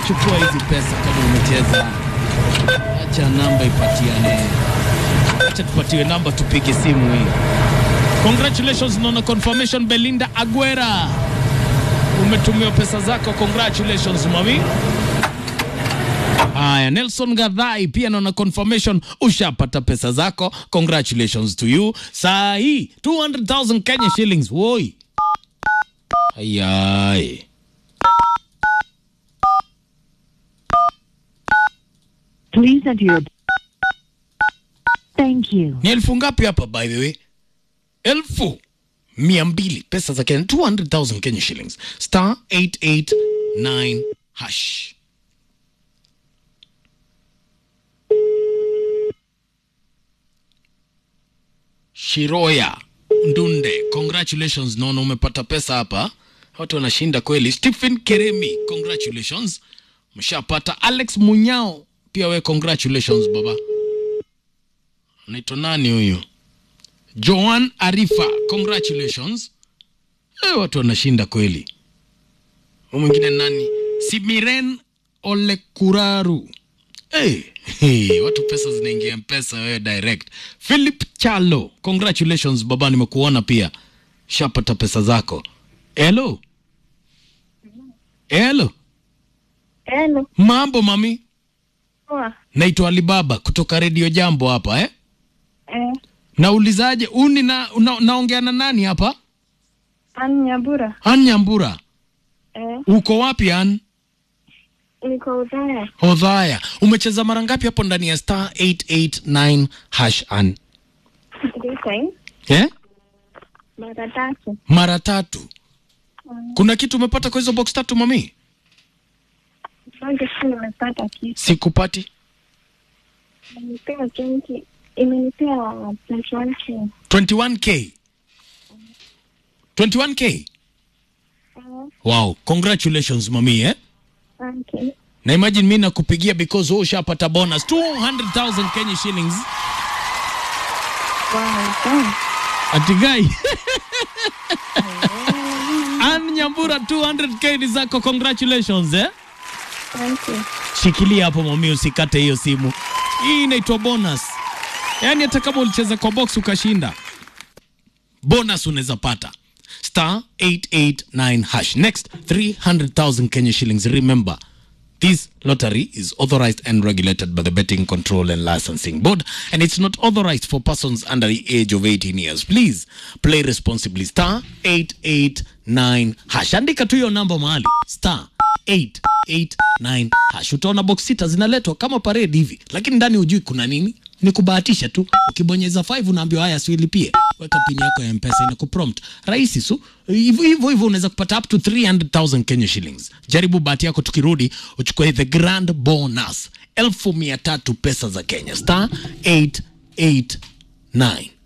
chukua hizi pesa kama umecheza. Acha namba ipatiane, acha tupatiwe namba, tupige simu hii. Congratulations, naona confirmation Belinda Aguera, umetumiwa pesa zako. Congratulations mami. Haya, Nelson Gadhai pia naona confirmation ushapata pesa zako. Congratulations to you. Saa hii 200,000 Kenya shillings. Woi. Ayai. Please enter your. Thank you. Ni elfu ngapi hapa by the way? Elfu mia mbili pesa za Kenya 200,000 Kenya shillings. Star 889 hash. Shiroya Ndunde, congratulations. Naona umepata pesa hapa, watu wanashinda kweli. Stephen Keremi, congratulations, mshapata. Alex Munyao pia we, congratulations baba. Anaitwa nani huyu? Joan Arifa, congratulations. Eh, watu wanashinda kweli. Huyu mwingine nani? Simiren Olekuraru. Hey, hey, watu pesa zinaingia mpesa wewe direct. Philip Chalo, congratulations baba, nimekuona pia, shapata pesa zako. Hello, hello, Hello. mambo mami, Poa. naitwa Alibaba kutoka redio Jambo hapa eh? Eh, Naulizaje, uni na, una, naongea na nani hapa? Ann Nyambura. An Nyambura, Eh, uko wapi An? niko Udhaya. Hodhaya, umecheza mara ngapi hapo ndani ya star 889 hash An? Three times. Eh? Mara tatu. Mara tatu. Kuna kitu umepata kwa hizo box tatu mami? Songe si nimepata kitu. Sikupati. Imenipea 20. Imenipea 21k. 21k. 21k. Eh, Wow, congratulations mami eh? okay. Na imagine mimi nakupigia because wewe ushapata bonus 200,000 Kenya shillings. Wow, thanks. Atigai. Ann Nyambura 200k ni zako congratulations eh? Thank you. Shikilia hapo mami, usikate hiyo simu. Hii inaitwa bonus. Yaani hata kama ulicheza kwa box ukashinda, bonus unaweza pata star 889 hash. Next 300,000 Kenya shillings. Remember This lottery is authorized and regulated by the Betting Control and Licensing Board, and it's not authorized for persons under the age of 18 years. Please play responsibly. Star 889 hash. Andika tu hiyo namba mahali star 889 hash. Utaona box sita zinaletwa kama parade hivi, lakini ndani hujui kuna nini. Ni kubahatisha tu. Ukibonyeza 5 unaambiwa haya, siilipie, weka pini yako ya mpesa inakuprompt. Rahisi su hivyo hivyo hivyo, unaweza kupata up to 300,000 Kenya shillings. Jaribu bahati yako, tukirudi uchukue the grand bonus elfu mia tatu pesa za Kenya, star 889